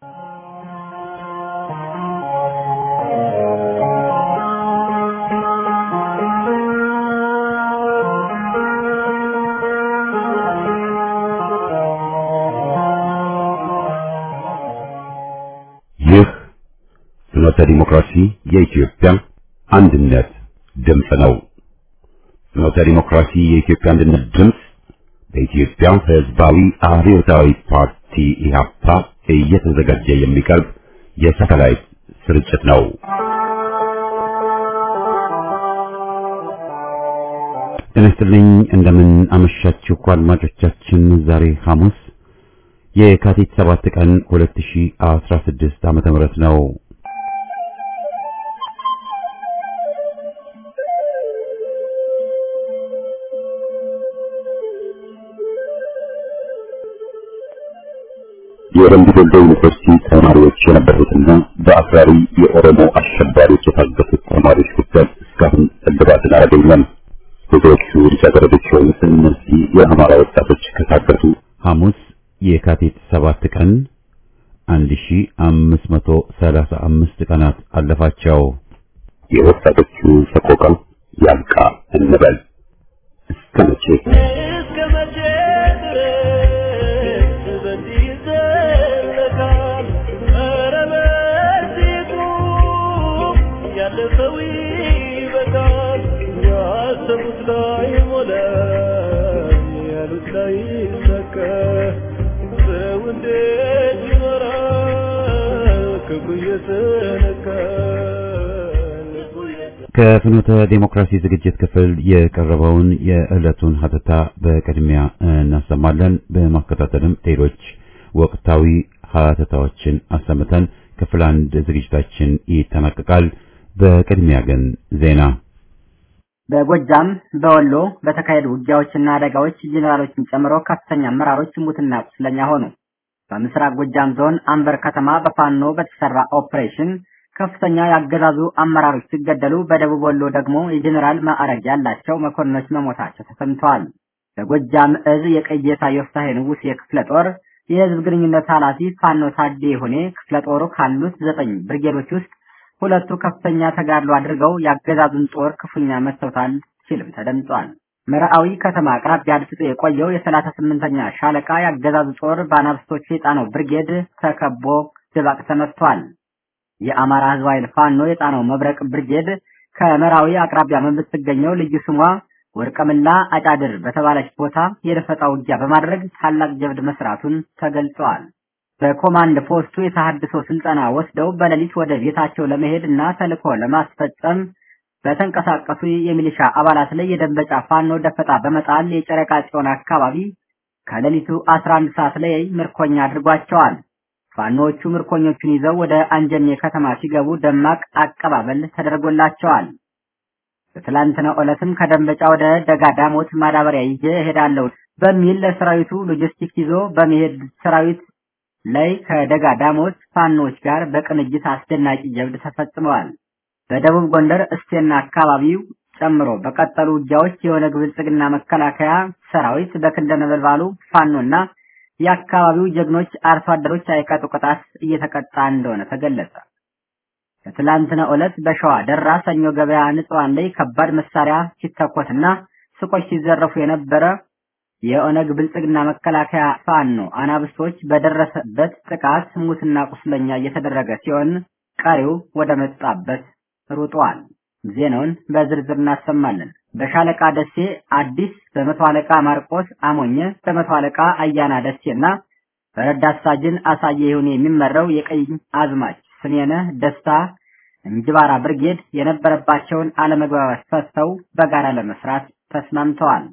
ይህ ፍኖተ ዲሞክራሲ የኢትዮጵያ አንድነት ድምፅ ነው። ፍኖተ ዲሞክራሲ የኢትዮጵያ አንድነት ድምፅ በኢትዮጵያ ሕዝባዊ አብዮታዊ ፓርቲ ኢህአፓ እየተዘጋጀ የሚቀርብ የሳተላይት ስርጭት ነው። ጤና ይስጥልኝ። እንደምን አመሻችሁ አድማጮቻችን። ዛሬ ሐሙስ የካቲት 7 ቀን 2016 ዓመተ ምህረት ነው። የወረንዱ ዶሎ ዩኒቨርሲቲ ተማሪዎች የነበሩትና በአክራሪ የኦሮሞ አሸባሪዎች የታገቱት ተማሪዎች ጉዳይ እስካሁን እልባትን አላገኘም። ብዙዎቹ ልጃገረዶች የሆኑት እነዚህ የአማራ ወጣቶች ከታገቱ ሐሙስ የካቲት 7 ቀን 1535 ቀናት አለፋቸው። የወጣቶቹ ሰቆቃ ያልቃ እንበል እስከ መቼ? እስከ መቼ ድረስ በዚህ ይዘለቃል? ኧረ በዚህ ቁም፣ ያለፈው ይበቃል። ያሰቡት ላይ ሞላ፣ ያሉት ላይ ይሳካ። ሰው እንዴት ይኖራል? ክፉ እየተነካ ልቡ እየተ- ከፍኖተ ዴሞክራሲ ዝግጅት ክፍል የቀረበውን የዕለቱን ሀተታ በቅድሚያ እናሰማለን። በማከታተልም ሌሎች ወቅታዊ ሀተታዎችን አሰምተን ክፍል አንድ ዝግጅታችን ይጠናቀቃል። በቅድሚያ ግን ዜና በጎጃም በወሎ በተካሄዱ ውጊያዎችና አደጋዎች ጄኔራሎችን ጨምሮ ከፍተኛ አመራሮች ሙትና ቁስለኛ ሆኑ። በምስራቅ ጎጃም ዞን አንበር ከተማ በፋኖ በተሰራ ኦፕሬሽን ከፍተኛ ያገዛዙ አመራሮች ሲገደሉ፣ በደቡብ ወሎ ደግሞ የጄኔራል ማዕረግ ያላቸው መኮንኖች መሞታቸው ተሰምተዋል። በጎጃም እዝ የቀየታ ዮፍታሔ ንጉሥ የክፍለ ጦር የህዝብ ግንኙነት ኃላፊ ፋኖ ታዴ ሆኔ ክፍለ ጦሩ ካሉት ዘጠኝ ብርጌዶች ውስጥ ሁለቱ ከፍተኛ ተጋድሎ አድርገው ያገዛዙን ጦር ክፉኛ መትተውታል ሲልም ተደምጧል። መርአዊ ከተማ አቅራቢያ አድፍጦ የቆየው የሰላሳ ስምንተኛ ሻለቃ ያገዛዙ ጦር በአናብስቶቹ የጣናው ብርጌድ ተከቦ ድባቅ ተመትቷል። የአማራ ህዝብ ኃይል ፋኖ የጣናው መብረቅ ብርጌድ ከመራዊ አቅራቢያ በምትገኘው ልዩ ስሟ ወርቀምላ አጫድር በተባለች ቦታ የደፈጣ ውጊያ በማድረግ ታላቅ ጀብድ መስራቱን ተገልጸዋል። በኮማንድ ፖስቱ የተሃድሶ ስልጠና ወስደው በሌሊት ወደ ቤታቸው ለመሄድ እና ተልዕኮ ለማስፈጸም በተንቀሳቀሱ የሚሊሻ አባላት ላይ የደንበጫ ፋኖ ደፈጣ በመጣል የጨረቃ ጽዮን አካባቢ ከሌሊቱ 11 ሰዓት ላይ ምርኮኛ አድርጓቸዋል። ፋኖዎቹ ምርኮኞቹን ይዘው ወደ አንጀኔ ከተማ ሲገቡ ደማቅ አቀባበል ተደርጎላቸዋል። በትላንትናው ዕለትም ከደንበጫ ወደ ደጋ ዳሞት ማዳበሪያ ይዤ እሄዳለሁ በሚል ለሰራዊቱ ሎጂስቲክስ ይዞ በመሄድ ሰራዊት ላይ ከደጋ ዳሞት ፋኖዎች ጋር በቅንጅት አስደናቂ ጀብድ ተፈጽመዋል። በደቡብ ጎንደር እስቴና አካባቢው ጨምሮ በቀጠሉ ውጊያዎች የኦነግ ብልጽግና መከላከያ ሰራዊት በክንደ ነበልባሉ ፋኖና የአካባቢው ጀግኖች አርሶ አደሮች አይቀጡ ቅጣት እየተቀጣ እንደሆነ ተገለጸ። በትላንትናው ዕለት በሸዋ ደራ ሰኞ ገበያ ንጹሃን ላይ ከባድ መሳሪያ ሲተኮስና ሱቆች ሲዘረፉ የነበረ የኦነግ ብልጽግና መከላከያ ፋኖ አናብስቶች በደረሰበት ጥቃት ሙትና ቁስለኛ እየተደረገ ሲሆን ቀሪው ወደ መጣበት ሩጧል። ዜናውን በዝርዝር እናሰማለን። በሻለቃ ደሴ አዲስ፣ በመቶ አለቃ ማርቆስ አሞኘ፣ በመቶ አለቃ አያና ደሴና በረዳት ሳጅን አሳየ ይሁን የሚመራው የቀኝ አዝማች ስኔነ ደስታ እንጅባራ ብርጌድ የነበረባቸውን አለመግባባት ፈተው በጋራ ለመስራት ተስማምተዋል።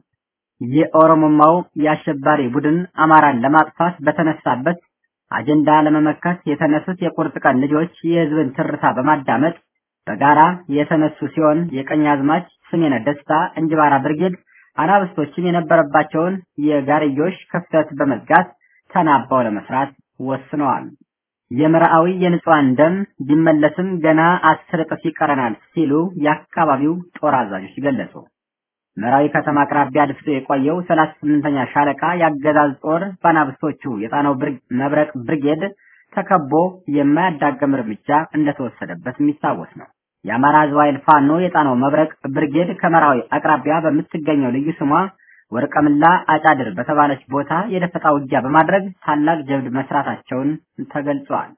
የኦሮሞማው የአሸባሪ ቡድን አማራን ለማጥፋት በተነሳበት አጀንዳ ለመመከት የተነሱት የቁርጥ ቀን ልጆች የህዝብን ትርታ በማዳመጥ በጋራ የተነሱ ሲሆን የቀኝ አዝማች ስሜነ ደስታ እንጅባራ ብርጌድ አናብስቶችም የነበረባቸውን የጋርዮሽ ክፍተት በመዝጋት ተናባው ለመስራት ወስነዋል። የመርአዊ የንጹሃን ደም ቢመለስም ገና አስር እጥፍ ይቀረናል ሲሉ የአካባቢው ጦር አዛዦች ገለጹ። መራዊ ከተማ አቅራቢያ አድፍጦ የቆየው 38ኛ ሻለቃ የአገዛዝ ጦር በአናብስቶቹ የጣናው መብረቅ ብርጌድ ተከቦ የማያዳግም እርምጃ እንደተወሰደበት የሚታወስ ነው። የአማራ ሕዝብ ኃይል ፋኖ የጣናው መብረቅ ብርጌድ ከመራዊ አቅራቢያ በምትገኘው ልዩ ስሟ ወርቀምላ አጫድር በተባለች ቦታ የደፈጣ ውጊያ በማድረግ ታላቅ ጀብድ መስራታቸውን ተገልጿል።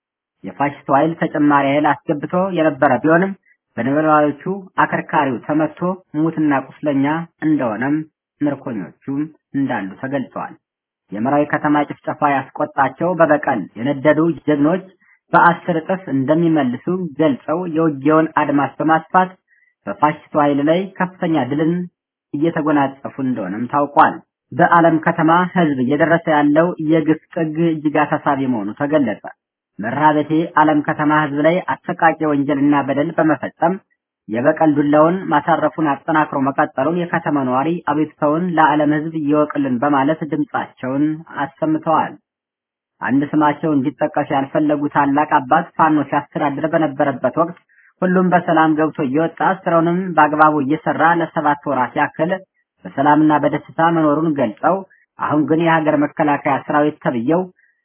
የፋሽስቱ ኃይል ተጨማሪ ኃይል አስገብቶ የነበረ ቢሆንም በነበልባሎቹ አከርካሪው ተመቶ ሙትና ቁስለኛ እንደሆነም ምርኮኞቹም እንዳሉ ተገልጸዋል። የመራዊ ከተማ ጭፍጨፋ ያስቆጣቸው በበቀል የነደዱ ጀግኖች በአስር እጥፍ እንደሚመልሱ ገልጸው የውጊያውን አድማስ በማስፋት በፋሽስቱ ኃይል ላይ ከፍተኛ ድልን እየተጎናጸፉ እንደሆነም ታውቋል። በዓለም ከተማ ህዝብ እየደረሰ ያለው የግፍ ጥግ እጅግ አሳሳቢ መሆኑ ተገለጸ። መራቤቴ ዓለም ከተማ ህዝብ ላይ አሰቃቂ ወንጀልና በደል በመፈጸም የበቀል ዱላውን ማሳረፉን አጠናክሮ መቀጠሉን የከተማ ነዋሪ አቤቱታውን ለዓለም ህዝብ ይወቅልን በማለት ድምጻቸውን አሰምተዋል። አንድ ስማቸው እንዲጠቀስ ያልፈለጉ ታላቅ አባት ፋኖ ሲያስተዳድር በነበረበት ወቅት ሁሉም በሰላም ገብቶ እየወጣ ስራውንም በአግባቡ እየሰራ ለሰባት ወራት ያክል በሰላምና በደስታ መኖሩን ገልጸው አሁን ግን የሀገር መከላከያ ሰራዊት ተብየው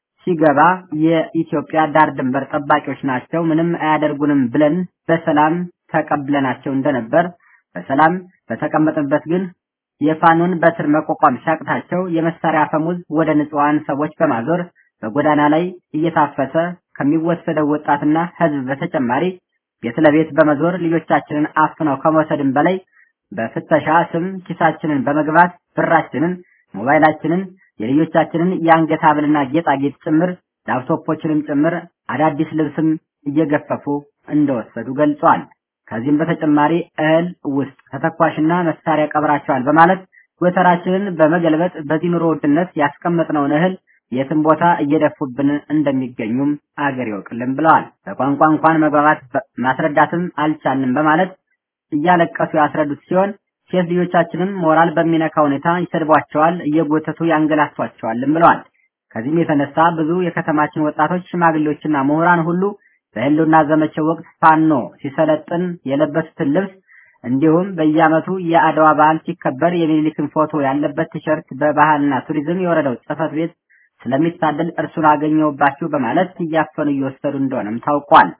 ሲገባ የኢትዮጵያ ዳር ድንበር ጠባቂዎች ናቸው፣ ምንም አያደርጉንም ብለን በሰላም ተቀብለናቸው እንደነበር በሰላም በተቀመጥንበት ግን የፋኖን በትር መቋቋም ሲያቅታቸው የመሳሪያ አፈሙዝ ወደ ንጹሐን ሰዎች በማዞር በጎዳና ላይ እየታፈሰ ከሚወሰደው ወጣትና ህዝብ በተጨማሪ ቤት ለቤት በመዞር ልጆቻችንን አፍነው ከመውሰድም በላይ በፍተሻ ስም ኪሳችንን በመግባት ብራችንን፣ ሞባይላችንን፣ የልጆቻችንን የአንገት ሐብልና ጌጣጌጥ ጭምር ላፕቶፖችንም ጭምር አዳዲስ ልብስም እየገፈፉ እንደወሰዱ ገልጿል። ከዚህም በተጨማሪ እህል ውስጥ ተተኳሽና መሳሪያ ቀብራቸዋል በማለት ጎተራችንን በመገልበጥ በዚህ ኑሮ ውድነት ያስቀመጥነውን እህል የትም ቦታ እየደፉብን እንደሚገኙም አገር ይወቅልን ብለዋል። በቋንቋ እንኳን መግባባት ማስረዳትም አልቻልንም በማለት እያለቀሱ ያስረዱት ሲሆን ሴት ልጆቻችንም ሞራል በሚነካ ሁኔታ ይሰድቧቸዋል፣ እየጎተቱ ያንገላቷቸዋልም ብለዋል። ከዚህም የተነሳ ብዙ የከተማችን ወጣቶች፣ ሽማግሌዎችና ምሁራን ሁሉ በህልውና ዘመቻው ወቅት ፋኖ ሲሰለጥን የለበሱትን ልብስ እንዲሁም በየዓመቱ የአድዋ በዓል ሲከበር የሚኒሊክን ፎቶ ያለበት ቲሸርት በባህልና ቱሪዝም የወረዳው ጽሕፈት ቤት ስለሚታደል እርሱን አገኘውባችሁ በማለት እያፈኑ እየወሰዱ እንደሆነም ታውቋል።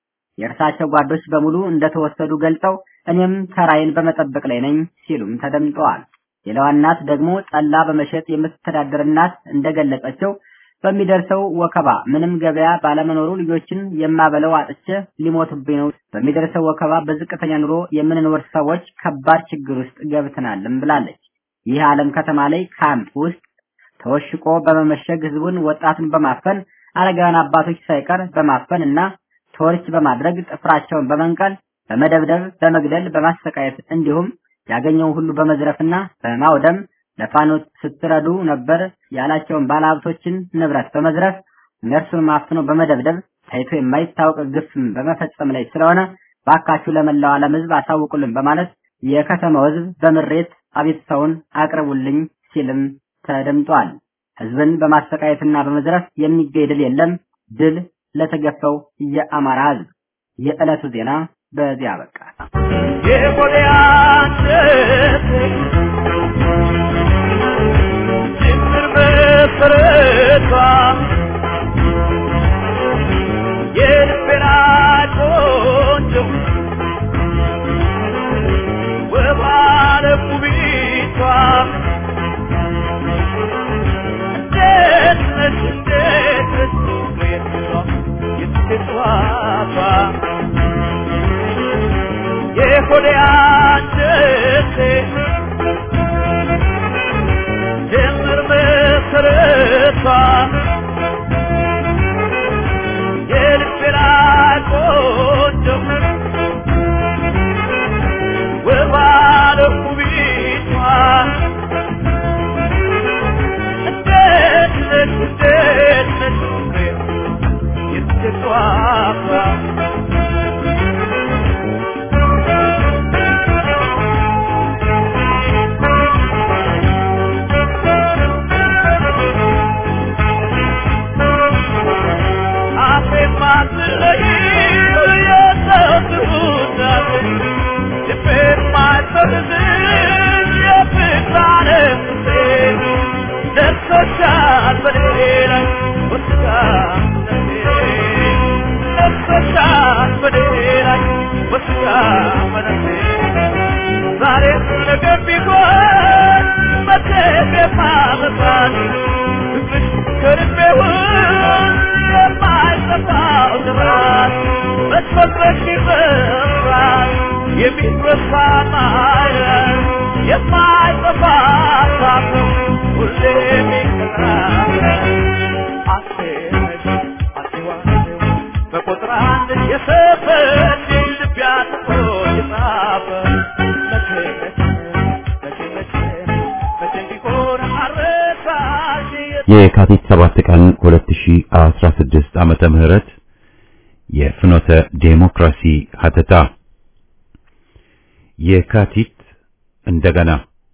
የእርሳቸው ጓዶች በሙሉ እንደተወሰዱ ገልጸው እኔም ተራዬን በመጠበቅ ላይ ነኝ ሲሉም ተደምጠዋል። ሌላዋ እናት ደግሞ ጠላ በመሸጥ የምትተዳደር እናት እንደገለጸችው በሚደርሰው ወከባ ምንም ገበያ ባለመኖሩ ልጆችን የማበለው አጥቼ ሊሞቱብኝ ነው። በሚደርሰው ወከባ በዝቅተኛ ኑሮ የምንኖር ሰዎች ከባድ ችግር ውስጥ ገብተናልም ብላለች። ይህ ዓለም ከተማ ላይ ካምፕ ውስጥ ተወሽቆ በመመሸግ ህዝቡን ወጣቱን በማፈን አረጋውያን አባቶች ሳይቀር በማፈን እና ቶርች በማድረግ ጥፍራቸውን በመንቀል በመደብደብ በመግደል በማሰቃየት እንዲሁም ያገኘውን ሁሉ በመዝረፍና በማውደም ለፋኖ ስትረዱ ነበር ያላቸውን ባለሀብቶችን ንብረት በመዝረፍ እነርሱን ማፍኖ በመደብደብ ታይቶ የማይታወቅ ግፍም በመፈጸም ላይ ስለሆነ ባካችሁ ለመላው ዓለም ህዝብ አሳውቁልን በማለት የከተማው ህዝብ በምሬት አቤቱታውን አቅርቡልኝ ሲልም ተደምጧል። ህዝብን በማሰቃየትና በመዝረፍ የሚገኝ ድል የለም። ድል ለተገፈው የአማራ ህዝብ። የዕለቱ ዜና በዚያ አበቃ። የጎልያድ ጅምር መሰረቷ የልቤና ቆንጆ ወባለ ውቢቷ እንዴት ነሽ እንዴት ነሽ የትቷቷ የሆዴ አንጀቴ ጀምር መሰረቷ የልቤና ቆንጆ ወባለ ውቢቷ እንዴት ነሽ እንዴት ነሽ የትቷቷ ደርሶሻል በሌላ ወስዳ ነፍሰሻት በሌላይ ወስጋ መነሴ ዛሬ ነገ ቢሆን መደገፍ አመጣን ፍቅርሽ ከልቤ ውስጥ የማይጠፋው ጥራት መስፈጥረሽ ይበራል የሚረሳ ማየት የማይጠፋ ሳት ሁሌ የሚቀራ አሴነሽ አሴዋሴው በቁጥር አንድ የሰፈች ልብ ያጥፎ የጻፈ መቼ መቼ መቼ መቼ መቼ ቢሆን አረሳሽ የካቲት 7 ቀን 2016 ዓመተ ምህረት የፍኖተ ዴሞክራሲ ሀተታ የካቲት እንደገና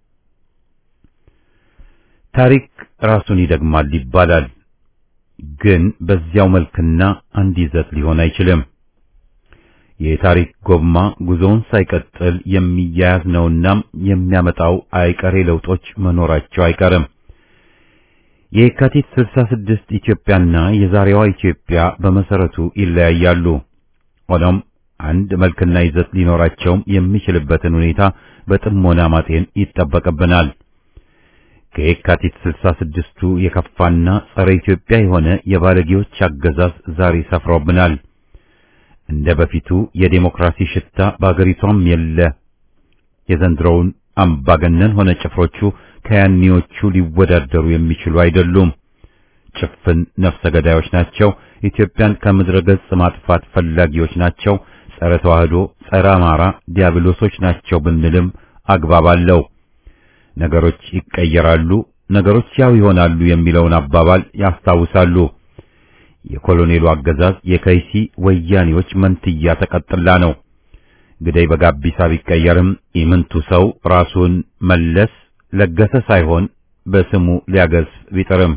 ታሪክ ራሱን ይደግማል ይባላል። ግን በዚያው መልክና አንድ ይዘት ሊሆን አይችልም። የታሪክ ጎማ ጉዞውን ሳይቀጥል የሚያያዝ ነውና የሚያመጣው አይቀሬ ለውጦች መኖራቸው አይቀርም። የካቲት 66 ኢትዮጵያና የዛሬዋ ኢትዮጵያ በመሰረቱ ይለያያሉ። ሆኖም አንድ መልክና ይዘት ሊኖራቸውም የሚችልበትን ሁኔታ በጥሞና ማጤን ይጠበቅብናል። ከየካቲት 66ቱ የከፋና ጸረ ኢትዮጵያ የሆነ የባለጌዎች አገዛዝ ዛሬ ሰፍሮብናል። እንደ በፊቱ የዴሞክራሲ ሽታ በአገሪቷም የለ። የዘንድሮውን አምባገነን ሆነ ጭፍሮቹ ከያኔዎቹ ሊወዳደሩ የሚችሉ አይደሉም። ጭፍን ነፍሰ ገዳዮች ናቸው። ኢትዮጵያን ከምድረ ገጽ ማጥፋት ፈላጊዎች ናቸው። ጸረ ተዋህዶ፣ ጸረ አማራ ዲያብሎሶች ናቸው ብንልም አግባብ አለው። ነገሮች ይቀየራሉ፣ ነገሮች ያው ይሆናሉ የሚለውን አባባል ያስታውሳሉ። የኮሎኔሉ አገዛዝ የከይሲ ወያኔዎች መንትያ ተቀጥላ ነው። ግደይ በጋቢሳ ቢቀየርም ኢምንቱ ሰው ራሱን መለስ ለገሰ ሳይሆን በስሙ ሊያገዝፍ ቢጥርም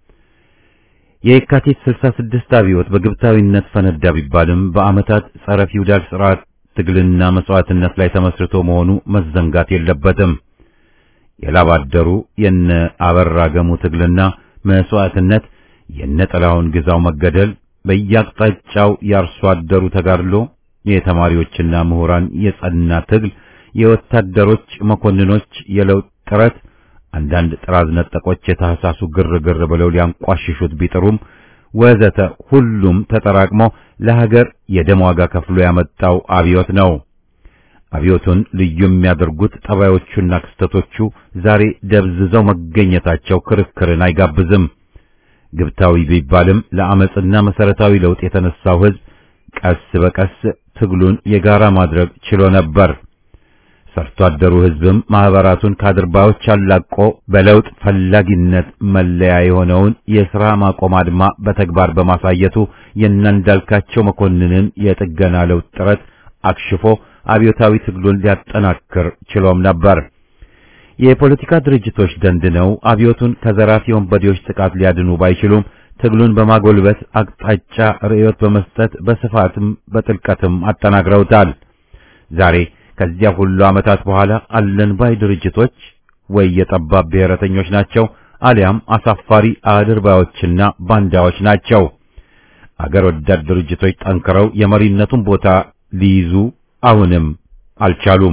የየካቲት 66 አብዮት በግብታዊነት ፈነዳ ቢባልም በዓመታት ጸረ ፊውዳል ስርዓት ትግልና መስዋዕትነት ላይ ተመስርቶ መሆኑ መዘንጋት የለበትም። የላባደሩ የነ አበራ ገሙ ትግልና መስዋዕትነት፣ የነ ጥላሁን ግዛው መገደል፣ በየአቅጣጫው የአርሶ አደሩ ተጋድሎ፣ የተማሪዎችና ምሁራን የጸና ትግል፣ የወታደሮች መኮንኖች የለውጥ ጥረት አንዳንድ ጥራዝ ነጠቆች የታህሳሱ ግርግር ብለው ሊያንቋሽሹት ቢጥሩም ወዘተ ሁሉም ተጠራቅሞ ለሀገር የደም ዋጋ ከፍሎ ያመጣው አብዮት ነው። አብዮቱን ልዩ የሚያደርጉት ጠባዮቹና ክስተቶቹ ዛሬ ደብዝዘው መገኘታቸው ክርክርን አይጋብዝም። ግብታዊ ቢባልም ለአመጽና መሰረታዊ ለውጥ የተነሳው ሕዝብ ቀስ በቀስ ትግሉን የጋራ ማድረግ ችሎ ነበር። ሰርቶ አደሩ ሕዝብም ማህበራቱን ከአድርባዮች አላቆ በለውጥ ፈላጊነት መለያ የሆነውን የሥራ ማቆም አድማ በተግባር በማሳየቱ የእናንዳልካቸው መኮንንን የጥገና ለውጥ ጥረት አክሽፎ አብዮታዊ ትግሉን ሊያጠናክር ችሎም ነበር። የፖለቲካ ድርጅቶች ደንድነው አብዮቱን ከዘራፊ ወንበዴዎች ጥቃት ሊያድኑ ባይችሉም ትግሉን በማጎልበት አቅጣጫ ርዕዮት በመስጠት በስፋትም በጥልቀትም አጠናክረውታል። ዛሬ ከዚያ ሁሉ ዓመታት በኋላ አለን ባይ ድርጅቶች ወይ የጠባብ ብሔረተኞች ናቸው አሊያም አሳፋሪ አድርባዮችና ባንዳዎች ናቸው። አገር ወዳድ ድርጅቶች ጠንክረው የመሪነቱን ቦታ ሊይዙ አሁንም አልቻሉም።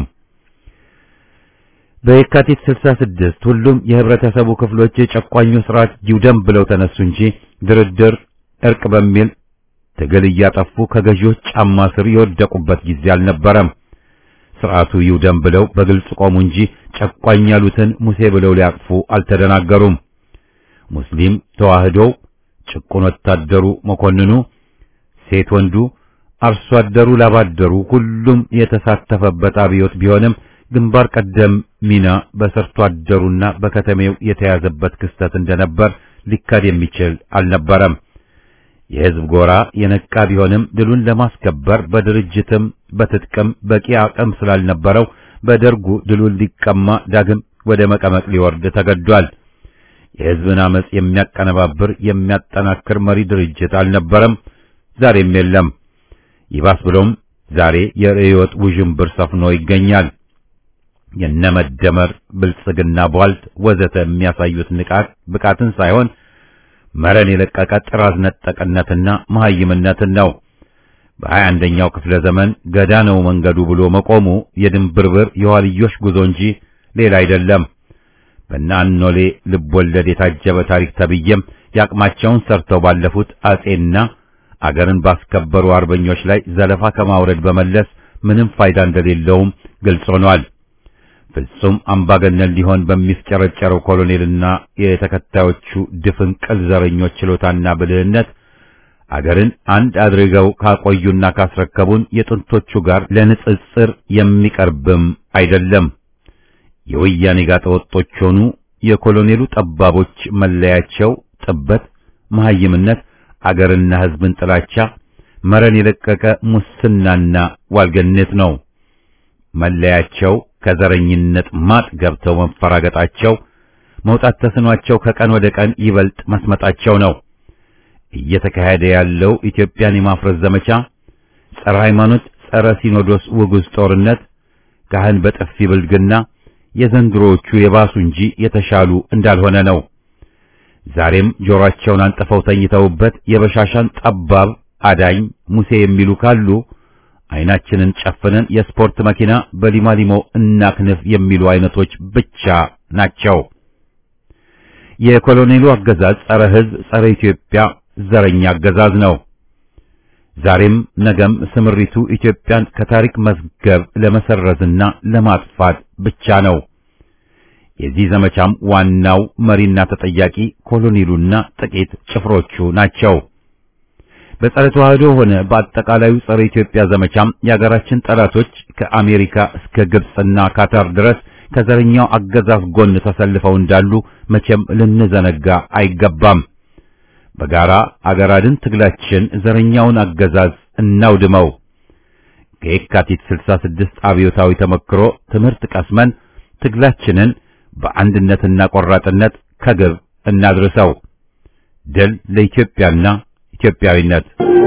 በየካቲት 66 ሁሉም የህብረተሰቡ ክፍሎች የጨቋኙ ስርዓት ይውደም ብለው ተነሱ እንጂ ድርድር፣ እርቅ በሚል ትግል እያጠፉ ከገዢዎች ጫማ ስር የወደቁበት ጊዜ አልነበረም። ስርዓቱ ይውደም ብለው በግልጽ ቆሙ እንጂ ጨቋኝ ያሉትን ሙሴ ብለው ሊያቅፉ አልተደናገሩም። ሙስሊም ተዋህዶው፣ ጭቁን ወታደሩ፣ መኮንኑ፣ ሴት ወንዱ፣ አርሶ አደሩ፣ ላባደሩ ሁሉም የተሳተፈበት አብዮት ቢሆንም ግንባር ቀደም ሚና በሰርቶ አደሩና በከተሜው የተያዘበት ክስተት እንደነበር ሊካድ የሚችል አልነበረም። የህዝብ ጎራ የነቃ ቢሆንም ድሉን ለማስከበር በድርጅትም በትጥቅም በቂ አቅም ስላልነበረው በደርጉ ድሉን ሊቀማ ዳግም ወደ መቀመቅ ሊወርድ ተገዷል። የህዝብን አመጽ የሚያቀነባብር የሚያጠናክር መሪ ድርጅት አልነበረም፣ ዛሬም የለም። ይባስ ብሎም ዛሬ የርዕዮት ውዥንብር ሰፍኖ ይገኛል። የነመደመር ብልጽግና ቧልት ወዘተ የሚያሳዩት ንቃት ብቃትን ሳይሆን መረን የለቀቀ ጥራዝ ነጠቅነትና መሐይምነትን ነው። በሀያ አንደኛው ክፍለ ዘመን ገዳ ነው መንገዱ ብሎ መቆሙ የድንብርብር የኋልዮሽ ጉዞ እንጂ ሌላ አይደለም። በእነ አኖሌ ልብ ወለድ የታጀበ ታሪክ ተብዬም ያቅማቸውን ሰርተው ባለፉት አጼና አገርን ባስከበሩ አርበኞች ላይ ዘለፋ ከማውረድ በመለስ ምንም ፋይዳ እንደሌለውም ግልጽ ሆኗል። ፍጹም አምባገነን ሊሆን በሚፍጨረጨረው ኮሎኔልና የተከታዮቹ ድፍንቅል ዘረኞች ችሎታና ብልህነት አገርን አንድ አድርገው ካቆዩና ካስረከቡን የጥንቶቹ ጋር ለንጽጽር የሚቀርብም አይደለም። የወያኔ ጋጠወጦች ሆኑ የኮሎኔሉ ጠባቦች መለያቸው ጥበት፣ መሐይምነት፣ አገርና ሕዝብን ጥላቻ፣ መረን የለቀቀ ሙስናና ዋልገነት ነው። መለያቸው ከዘረኝነት ማጥ ገብተው መፈራገጣቸው፣ መውጣት ተስኗቸው ከቀን ወደ ቀን ይበልጥ መስመጣቸው ነው። እየተካሄደ ያለው ኢትዮጵያን የማፍረስ ዘመቻ ጸረ ሃይማኖት፣ ጸረ ሲኖዶስ ውጉዝ ጦርነት፣ ካህን በጥፊ ብልግና የዘንድሮዎቹ የባሱ እንጂ የተሻሉ እንዳልሆነ ነው። ዛሬም ጆሮአቸውን አንጥፈው ተኝተውበት የበሻሻን ጠባብ አዳኝ ሙሴ የሚሉ ካሉ አይናችንን ጨፍነን የስፖርት መኪና በሊማሊሞ እናክንፍ የሚሉ አይነቶች ብቻ ናቸው። የኮሎኔሉ አገዛዝ ጸረ ሕዝብ፣ ጸረ ኢትዮጵያ ዘረኛ አገዛዝ ነው። ዛሬም ነገም ስምሪቱ ኢትዮጵያን ከታሪክ መዝገብ ለመሰረዝና ለማጥፋት ብቻ ነው። የዚህ ዘመቻም ዋናው መሪና ተጠያቂ ኮሎኔሉና ጥቂት ጭፍሮቹ ናቸው። በጸረ ተዋህዶ ሆነ በአጠቃላዩ ጸረ ኢትዮጵያ ዘመቻም የሀገራችን ጠላቶች ከአሜሪካ እስከ ግብጽና ካታር ድረስ ከዘረኛው አገዛዝ ጎን ተሰልፈው እንዳሉ መቼም ልንዘነጋ አይገባም። በጋራ አገር አድን ትግላችን ዘረኛውን አገዛዝ እናውድመው። ከየካቲት 66 አብዮታዊ ተመክሮ ትምህርት ቀስመን ትግላችንን በአንድነትና ቆራጥነት ከግብ እናድርሰው። ድል ለኢትዮጵያና ኢትዮጵያዊነት።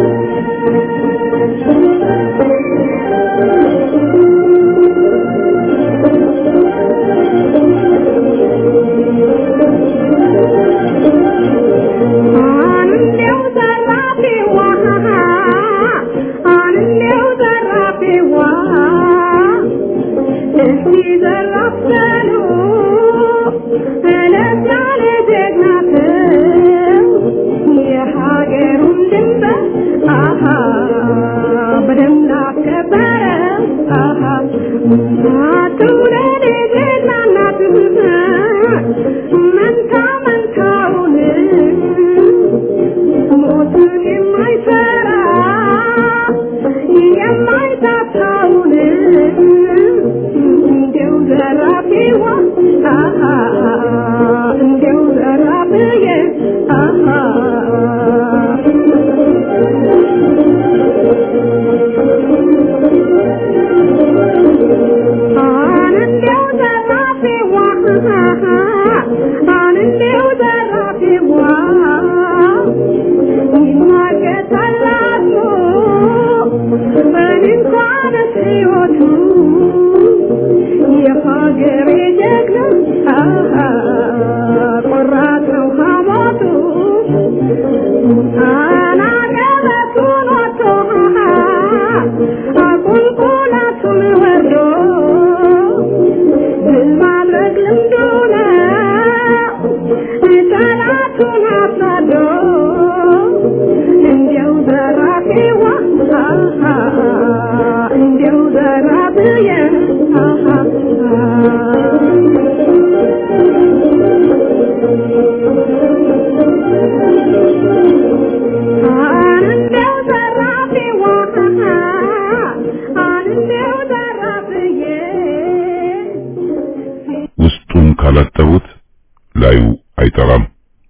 ውስጡን ካላጠቡት ላዩ አይጠራም።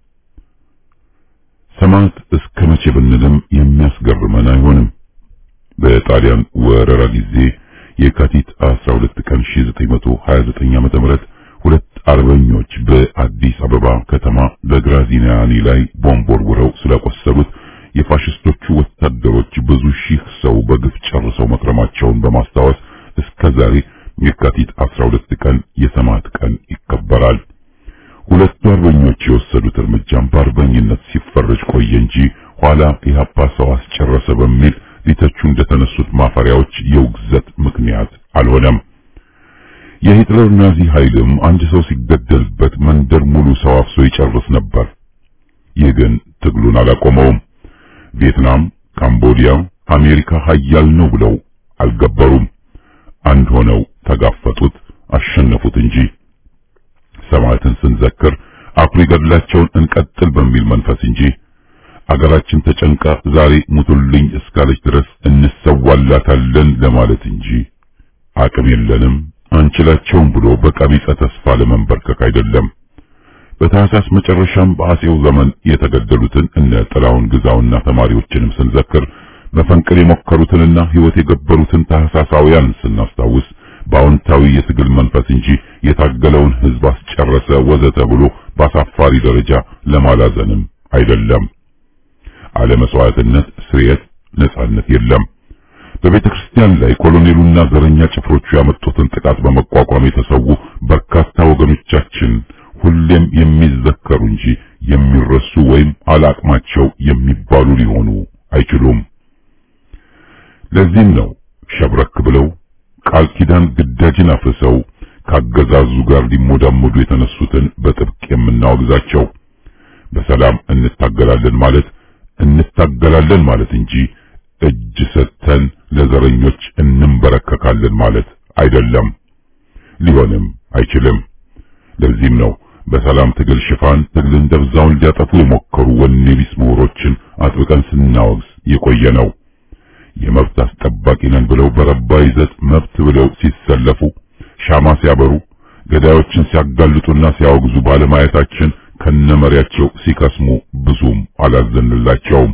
ሰማዕት እስከ መቼ ብንልም የሚያስገርመን አይሆንም። በጣሊያን ወረራ ጊዜ የካቲት 12 ቀን 1929 ዓመተ ምህረት ሁለት አርበኞች በአዲስ አበባ ከተማ በግራዚኒያኒ ላይ ቦምብ ወርውረው ስለቆሰሉት የፋሽስቶቹ ወታደሮች ብዙ ሺህ ሰው በግፍ ጨርሰው መክረማቸውን በማስታወስ እስከ ዛሬ የካቲት 12 ቀን የሰማዕት ቀን ይከበራል። ሁለቱ አርበኞች የወሰዱት እርምጃም በአርበኝነት ሲፈረጅ ቆየ እንጂ ኋላ ኢህአፓ ሰው አስጨረሰ በሚል ሊተቹ እንደተነሱት ማፈሪያዎች የውግዘት ምክንያት አልሆነም። የሂትለር ናዚ ኃይልም አንድ ሰው ሲገደልበት መንደር ሙሉ ሰው አፍሶ ይጨርስ ነበር። ይህ ግን ትግሉን አላቆመውም። ቪየትናም፣ ካምቦዲያ አሜሪካ ኃያል ነው ብለው አልገበሩም። አንድ ሆነው ተጋፈጡት፣ አሸነፉት እንጂ ሰማዕትን ስንዘክር አኩሪ ገድላቸውን እንቀጥል በሚል መንፈስ እንጂ አገራችን ተጨንቃ ዛሬ ሙቱልኝ እስካለች ድረስ እንሰዋላታለን ለማለት እንጂ አቅም የለንም አንችላቸውም ብሎ በቀቢጸ ተስፋ ለመንበርከክ አይደለም። በታህሳስ መጨረሻም በአጼው ዘመን የተገደሉትን እነ ጥላሁን ግዛውና ተማሪዎችንም ስንዘክር መፈንቅል የሞከሩትንና ሕይወት የገበሩትን ታህሳሳውያን ስናስታውስ በአዎንታዊ የትግል መንፈስ እንጂ የታገለውን ሕዝብ አስጨረሰ ወዘተ ብሎ በአሳፋሪ ደረጃ ለማላዘንም አይደለም። አለመስዋዕትነት፣ ስርየት፣ ነጻነት የለም። በቤተ ክርስቲያን ላይ ኮሎኔሉና ዘረኛ ጭፍሮቹ ያመጡትን ጥቃት በመቋቋም የተሰዉ በርካታ ወገኖቻችን ሁሌም የሚዘከሩ እንጂ የሚረሱ ወይም አላቅማቸው የሚባሉ ሊሆኑ አይችሉም። ለዚህም ነው ሸብረክ ብለው ቃል ኪዳን ግዳጅን አፍርሰው ካገዛዙ ጋር ሊሞዳሞዱ የተነሱትን በጥብቅ የምናወግዛቸው። በሰላም እንታገላለን ማለት እንታገላለን ማለት እንጂ እጅ ሰጥተን ለዘረኞች እንንበረከካለን ማለት አይደለም፣ ሊሆንም አይችልም። ለዚህም ነው በሰላም ትግል ሽፋን ትግልን ደብዛውን ሊያጠፉ የሞከሩ ወኔ ቢስ ምሁሮችን አጥብቀን ስናወግዝ የቆየ ነው። የመብት አስጠባቂ ነን ብለው በረባ ይዘት መብት ብለው ሲሰለፉ ሻማ ሲያበሩ ገዳዮችን ሲያጋልጡና ሲያወግዙ ባለማየታችን ከነመሪያቸው ሲከስሙ ብዙም አላዘንላቸውም።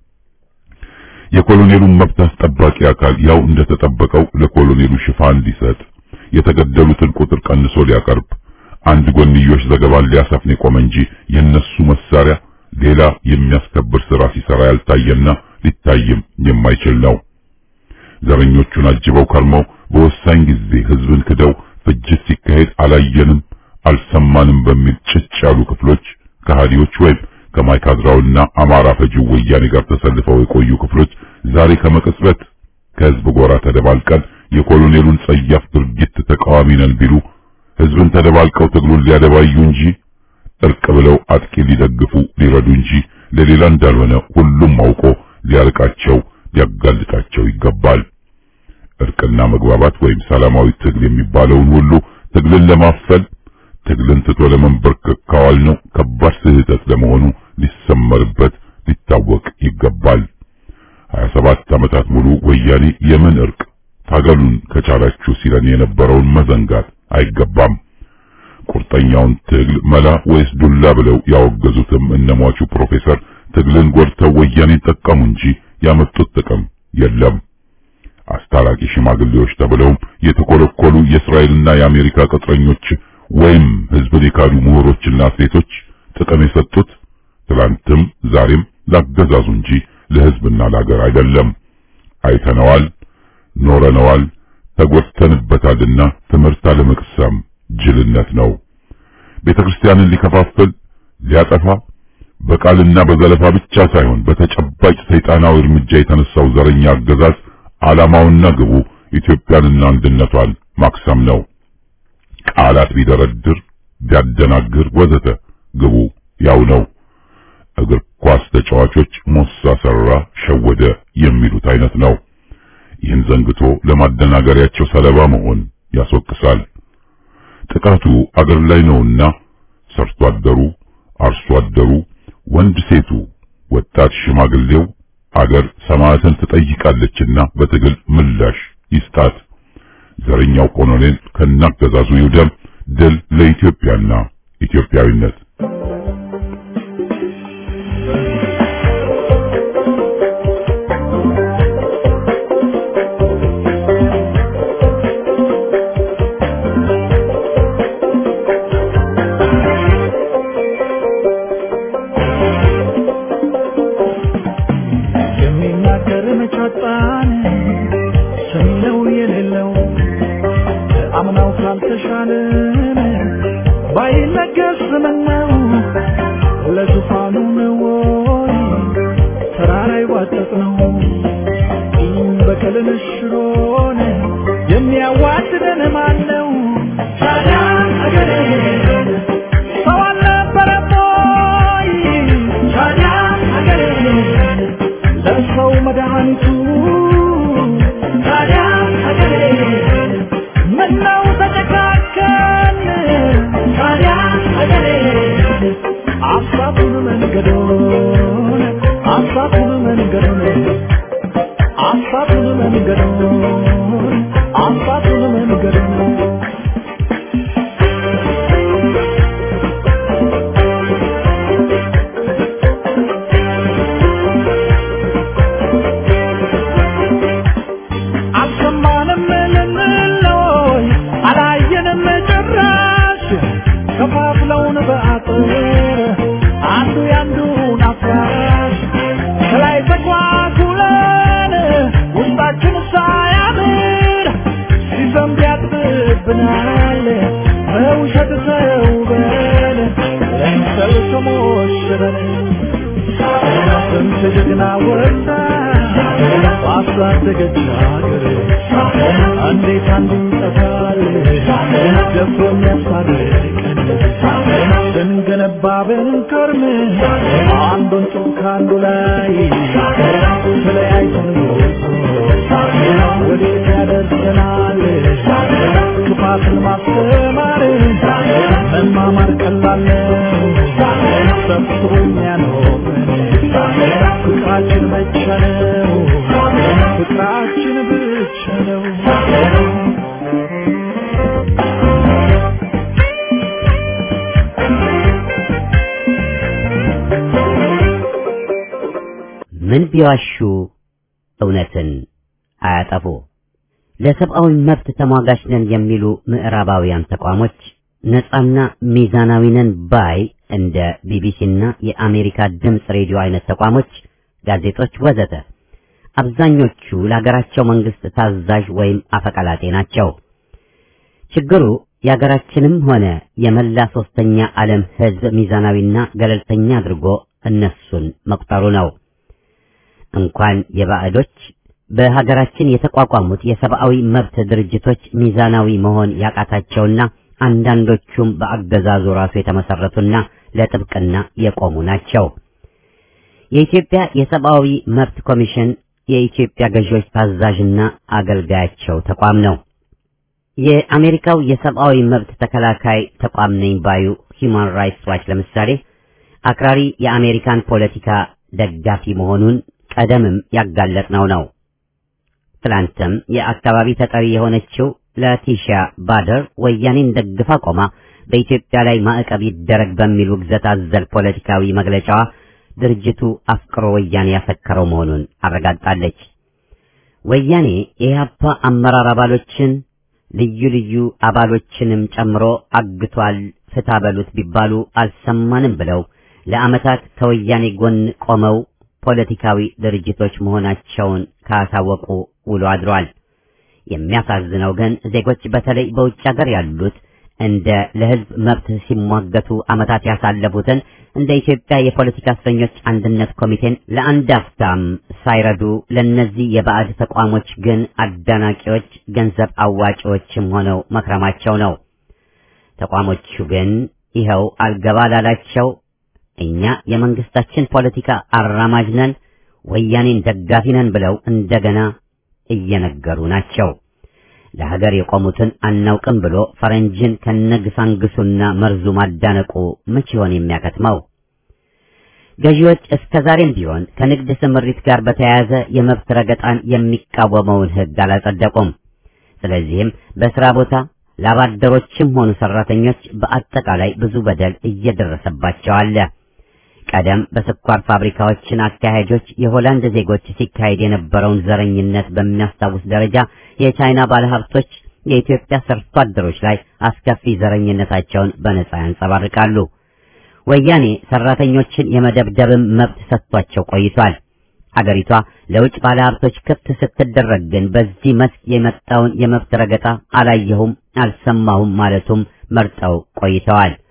የኮሎኔሉን መብት አስጠባቂ አካል ያው እንደተጠበቀው ለኮሎኔሉ ሽፋን ሊሰጥ የተገደሉትን ቁጥር ቀንሶ ሊያቀርብ አንድ ጎንዮሽ ዘገባን ሊያሰፍን የቆመ እንጂ የነሱ መሳሪያ ሌላ የሚያስከብር ስራ ሲሰራ ያልታየና ሊታይም የማይችል ነው። ዘረኞቹን አጅበው ከርመው በወሳኝ ጊዜ ህዝብን ክደው ፍጅት ሲካሄድ አላየንም አልሰማንም በሚል ጭጭ ያሉ ክፍሎች ከሃዲዎች ወይም ከማይካድራውና አማራ ፈጂው ወያኔ ጋር ተሰልፈው የቆዩ ክፍሎች ዛሬ ከመቅጽበት ከህዝብ ጎራ ተደባልቀን የኮሎኔሉን ጸያፍ ድርጊት ተቃዋሚ ነን ቢሉ ህዝብን ተደባልቀው ትግሉን ሊያደባዩ እንጂ እርቅ ብለው አጥቂ ሊደግፉ ሊረዱ እንጂ ለሌላ እንዳልሆነ ሁሉም አውቆ ሊያርቃቸው ሊያጋልጣቸው ይገባል። እርቅና መግባባት ወይም ሰላማዊ ትግል የሚባለውን ሁሉ ትግልን ለማፈል ትግልን ትቶ ለመንበርከክ ካዋል ነው ከባድ ስህተት ለመሆኑ ሊሰመርበት ሊታወቅ ይገባል። 27 ዓመታት ሙሉ ወያኔ የምን እርቅ ታገሉን ከቻላችሁ ሲለን የነበረውን መዘንጋት አይገባም። ቁርጠኛውን ትግል መላ ወይስ ዱላ ብለው ያወገዙትም እነሟቹ ፕሮፌሰር ትግልን ጎድተው ወያኔን ጠቀሙ እንጂ ያመጡት ጥቅም የለም። አስታራቂ ሽማግሌዎች ተብለውም የተኮለኮሉ የእስራኤልና የአሜሪካ ቅጥረኞች ወይም ህዝብን የካዱ ምሁሮችና አትሌቶች ጥቅም የሰጡት ትላንትም ዛሬም ላገዛዙ እንጂ ለህዝብና ለሀገር አይደለም። አይተነዋል፣ ኖረነዋል፣ ተጎድተንበታልና ትምህርት አለመቅሰም ጅልነት ነው። ቤተ ክርስቲያንን ሊከፋፍል ሊያጠፋ በቃልና በዘለፋ ብቻ ሳይሆን በተጨባጭ ሰይጣናዊ እርምጃ የተነሳው ዘረኛ አገዛዝ ዓላማውና ግቡ ኢትዮጵያንና አንድነቷን ማክሰም ነው። ቃላት ቢደረድር ቢያደናግር ወዘተ ግቡ ያው ነው። እግር ኳስ ተጫዋቾች ሞሳ ሰራ፣ ሸወደ የሚሉት አይነት ነው። ይህን ዘንግቶ ለማደናገሪያቸው ሰለባ መሆን ያስወቅሳል። ጥቃቱ አገር ላይ ነውና ሰርቶ አደሩ፣ አርሶ አደሩ፣ ወንድ ሴቱ፣ ወጣት ሽማግሌው አገር ሰማዕትን ትጠይቃለችና በትግል ምላሽ ይስጣት። ዘረኛው ኮሎኔል ከናገዛዙ ይውደም። ድል ለኢትዮጵያና ኢትዮጵያዊነት። የሚናገር መቻጣን ሰሚነው የሌለው አምናው ካልተሻለን ባይነገር ስምነው ለዙፋኑ ነው ወይ ተራራ ይዋጠጥ ነው በቀልን ሽሮን የሚያዋድደን ማን ነው? ታዲያ አገሬ ሰው አልነበረም ወይ? ታዲያ አገሬ ለሰው መድኃኒቱ ታዲያ አገሬ ምነው ተጨካከን? ታዲያ አገሬ አሳቱን መንገዶን አሳቱን መንገዶን አሳቱን መንገዶን አሳቱን መንገዶን አልሰማንም ልንለይ አላየንም ጭራሽ ከፋፍለውን በአጥር አንዱ ያንዱን አፍራሽ ከላይ ተጓጉለን ውስጣችን ሳያምር ሲዘንብ ያጥብብናል በውሸት ተውበን ለምሰል ተሞሽረን ስንት ጀግና ወጣ ባሳደገች ሀገር እንዴት አንዱ ይጠፋል ደፍሮ የሚያስታርቀን ስንገነባ ብንከርም አንዱን ጡብ ከአንዱ ላይ ተለያይተን ወዴት ያደርሰናል ክፋትን ማስተማር መማማር ቀላል ነው ሰብስቦ የሚያኖረን ፍቅራችን ብቻ ነው ፍቅራችን ብቻ ነው ምን ቢዋሹ እውነትን አያጠፉ። ለሰብአዊ መብት ተሟጋች ነን የሚሉ ምዕራባውያን ተቋሞች ነጻና ሚዛናዊ ነን ባይ እንደ ቢቢሲና የአሜሪካ ድምፅ ሬዲዮ አይነት ተቋሞች፣ ጋዜጦች ወዘተ አብዛኞቹ ለሀገራቸው መንግስት ታዛዥ ወይም አፈቀላጤ ናቸው። ችግሩ የሀገራችንም ሆነ የመላ ሶስተኛ ዓለም ህዝብ ሚዛናዊና ገለልተኛ አድርጎ እነሱን መቁጠሩ ነው። እንኳን የባዕዶች በሀገራችን የተቋቋሙት የሰብአዊ መብት ድርጅቶች ሚዛናዊ መሆን ያቃታቸውና አንዳንዶቹም በአገዛዙ ራሱ የተመሰረቱና ለጥብቅና የቆሙ ናቸው። የኢትዮጵያ የሰብአዊ መብት ኮሚሽን የኢትዮጵያ ገዢዎች ታዛዥና አገልጋያቸው ተቋም ነው። የአሜሪካው የሰብአዊ መብት ተከላካይ ተቋም ነኝ ባዩ ሂውማን ራይትስ ዋች ለምሳሌ አክራሪ የአሜሪካን ፖለቲካ ደጋፊ መሆኑን ቀደምም ያጋለጥነው ነው። ትላንትም የአካባቢ ተጠሪ የሆነችው ላቲሻ ባደር ወያኔን ደግፋ ቆማ በኢትዮጵያ ላይ ማዕቀብ ይደረግ በሚል ውግዘት አዘል ፖለቲካዊ መግለጫዋ ድርጅቱ አፍቅሮ ወያኔ ያሰከረው መሆኑን አረጋግጣለች። ወያኔ የኢህአፓ አመራር አባሎችን ልዩ ልዩ አባሎችንም ጨምሮ አግቷል፣ ፍታ በሉት ቢባሉ አልሰማንም ብለው ለዓመታት ከወያኔ ጎን ቆመው ፖለቲካዊ ድርጅቶች መሆናቸውን ካሳወቁ ውሎ አድሯል። የሚያሳዝነው ግን ዜጎች በተለይ በውጭ ሀገር ያሉት እንደ ለህዝብ መብት ሲሟገቱ ዓመታት ያሳለፉትን እንደ ኢትዮጵያ የፖለቲካ እስረኞች አንድነት ኮሚቴን ለአንድ አፍታም ሳይረዱ ለነዚህ የባዕድ ተቋሞች ግን አዳናቂዎች፣ ገንዘብ አዋጪዎችም ሆነው መክረማቸው ነው። ተቋሞቹ ግን ይኸው አልገባ ላላቸው እኛ የመንግስታችን ፖለቲካ አራማጅ ነን፣ ወያኔን ደጋፊ ነን ብለው እንደገና እየነገሩ ናቸው። ለሀገር የቆሙትን አናውቅም ብሎ ፈረንጅን ከነግሳንግሱና መርዙ ማዳነቁ መቼ ይሆን የሚያከትመው? ገዢዎች እስከ ዛሬም ቢሆን ከንግድ ስምሪት ጋር በተያያዘ የመብት ረገጣን የሚቃወመውን ሕግ አላጸደቁም። ስለዚህም በስራ ቦታ ላባደሮችም ሆኑ ሰራተኞች በአጠቃላይ ብዙ በደል እየደረሰባቸው አለ። ቀደም በስኳር ፋብሪካዎችን አካሄጆች የሆላንድ ዜጎች ሲካሄድ የነበረውን ዘረኝነት በሚያስታውስ ደረጃ የቻይና ባለሀብቶች የኢትዮጵያ ሰርቶ አደሮች ላይ አስከፊ ዘረኝነታቸውን በነጻ ያንጸባርቃሉ። ወያኔ ሰራተኞችን የመደብደብም መብት ሰጥቷቸው ቆይቷል። አገሪቷ ለውጭ ባለሀብቶች ክፍት ስትደረግ ግን በዚህ መስክ የመጣውን የመብት ረገጣ አላየሁም፣ አልሰማሁም ማለቱም መርጠው ቆይተዋል።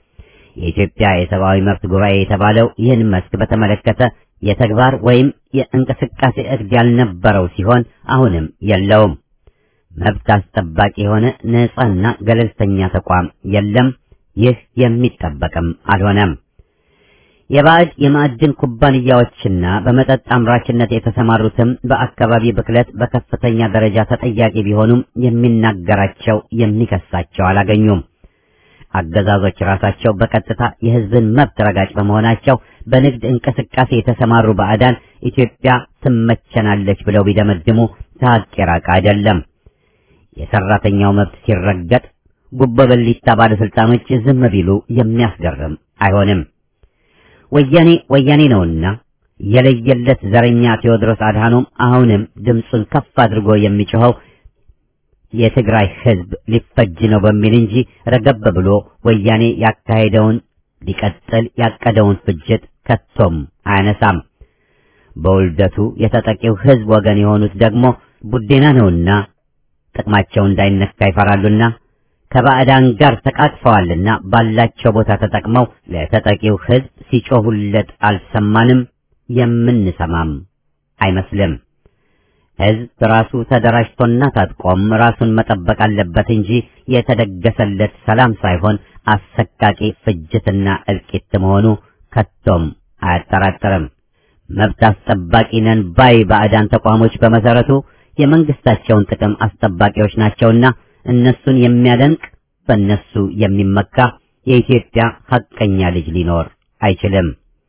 የኢትዮጵያ የሰብአዊ መብት ጉባኤ የተባለው ይህን መስክ በተመለከተ የተግባር ወይም የእንቅስቃሴ እቅድ ያልነበረው ሲሆን አሁንም የለውም። መብት አስጠባቂ የሆነ ነፃና ገለልተኛ ተቋም የለም። ይህ የሚጠበቅም አልሆነም። የባዕድ የማዕድን ኩባንያዎችና በመጠጥ አምራችነት የተሰማሩትም በአካባቢ ብክለት በከፍተኛ ደረጃ ተጠያቂ ቢሆኑም የሚናገራቸው የሚከሳቸው አላገኙም። አገዛዞች ራሳቸው በቀጥታ የሕዝብን መብት ረጋጭ በመሆናቸው በንግድ እንቅስቃሴ የተሰማሩ ባዕዳን ኢትዮጵያ ትመቸናለች ብለው ቢደመድሙ ከሀቅ የራቀ አይደለም። የሰራተኛው መብት ሲረገጥ ጉቦ በሊታ ባለስልጣኖች ዝም ቢሉ የሚያስገርም አይሆንም። ወያኔ ወያኔ ነውና የለየለት ዘረኛ ቴዎድሮስ አድሃኖም አሁንም ድምፁን ከፍ አድርጎ የሚጮኸው የትግራይ ህዝብ ሊፈጅ ነው በሚል እንጂ ረገብ ብሎ ወያኔ ያካሄደውን ሊቀጥል ያቀደውን ፍጅት ከቶም አያነሳም። በውልደቱ የተጠቂው ህዝብ ወገን የሆኑት ደግሞ ቡዴና ነውና ጥቅማቸው እንዳይነካ ይፈራሉና ከባዕዳን ጋር ተቃቅፈዋልና ባላቸው ቦታ ተጠቅመው ለተጠቂው ህዝብ ሲጮሁለት አልሰማንም፣ የምንሰማም አይመስልም። ህዝብ ራሱ ተደራጅቶና ታጥቆም ራሱን መጠበቅ አለበት እንጂ የተደገሰለት ሰላም ሳይሆን አሰቃቂ ፍጅትና እልቂት መሆኑ ከቶም አያጠራጥርም። መብት አስጠባቂ ነን ባይ ባዕዳን ተቋሞች በመሰረቱ የመንግስታቸውን ጥቅም አስጠባቂዎች ናቸውና እነሱን የሚያደንቅ በእነሱ የሚመካ የኢትዮጵያ ሐቀኛ ልጅ ሊኖር አይችልም።